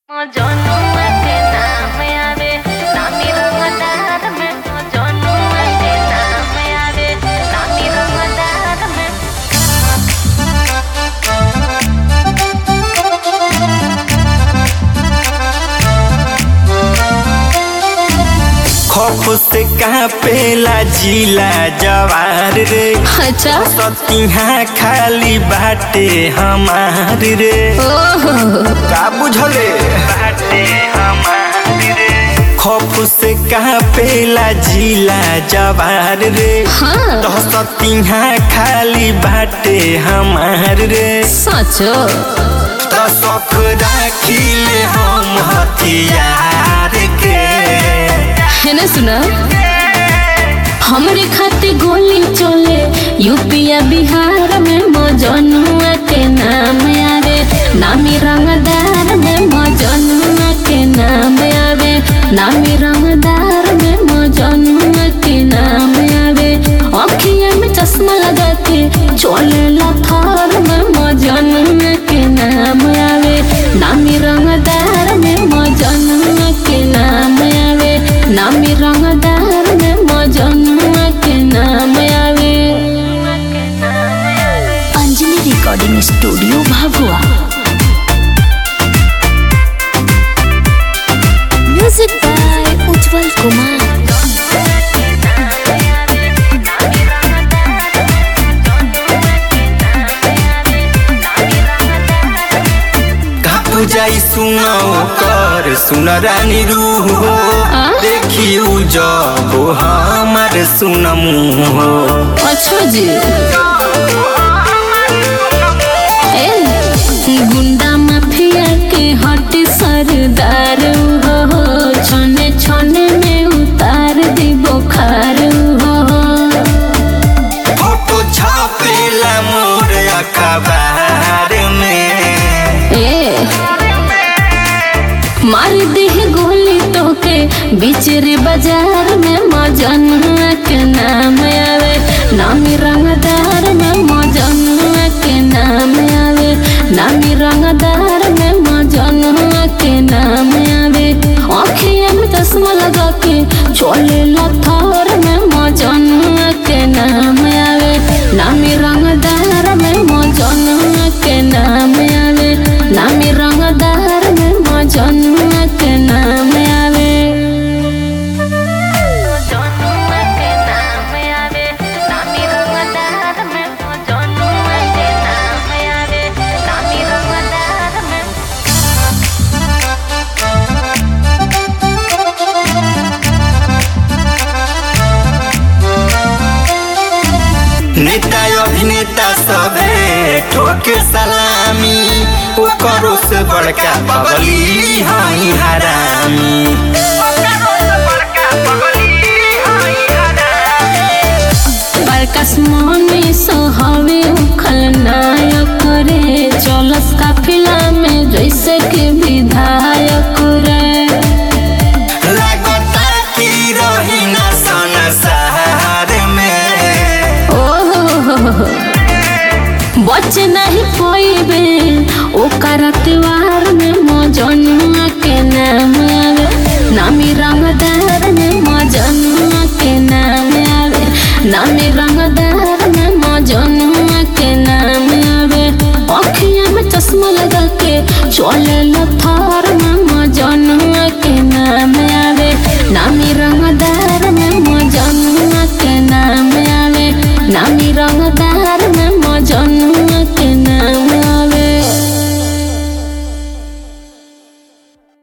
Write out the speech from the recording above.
जनुआ के नाम आवे नामी रंगदार में जनुआ के नाम आवे नामी रंगदार में खौफ से कहाँ पेला जिला जवार रे अच्छा सतिहा खाली बाटे हमार रे ओहो का बुझले बाटे हमार रे खौफ से कहाँ पेला जिला जवार रे हाँ तो सतिहा खाली बाटे हमार रे सचो तो शौक राखिले हम हथियार के है ना सुना हमरे खाते गोली चले यूपिया बिहार में मजनुआ के नाम आवे नामी रंगदार में मजनुआ के नाम आवे नामी रंगदार में मजनुआ के नाम आवे अखिया में चश्मा लगा के चले लथार में मजनुआ के नाम आवे नामी रंगदार में मजनुआ के नाम आवे नामी रंगदार में मजनुआ के नाम आवे Anjali recording studio Bhagua music by Ujjwal Kumar घाप जाई सुनो कर सुन रानी रूह हो आ? देखी उ जब हमार सुन मुँह हो अच्छा जी ए, गुंडा माफिया के हट सरदार हो छने छने में उतार दी बुखार हो फोटो छापेला मोर अखबार में ए मार दे गोली तो के बिचरे बाजार में मजनुआ के नाम आवे नामी रंगदार में मजनुआ के नाम आवे नामी रंगदार में मजनुआ के नाम आवे आँखिया में चश्मा लगा के चले लथार में मजनुआ के नाम आवे नामी रंगदार में मजनुआ के नाम आवे नामी रंगदार में मजनुआ के नाम आवे जनुआ के नाम आवे नामी रंगदार में जनुआ के नाम आवे नामी रंगदार में नेता अभिनेता सबे ठोके सलामी ओकरो से बड़का बगली हई हरामी बरकस मनी सोहवे उखल नायक रे चलस काफिला में जैसे के विधायक रे लागता की रही ना संसार में ओहो बच नहीं पोइबे ओकर त्योहार में मजनुआ के नाम आवे नामी रंगदार में मजनुआ के नाम आवे नामी रंगदार में मजनुआ के नाम आवे अखिया में चश्मा लगा के चले लथार में मजनुआ के नाम आवे नामी रंगदार में मजनुआ के नाम आवे नामी रंगदार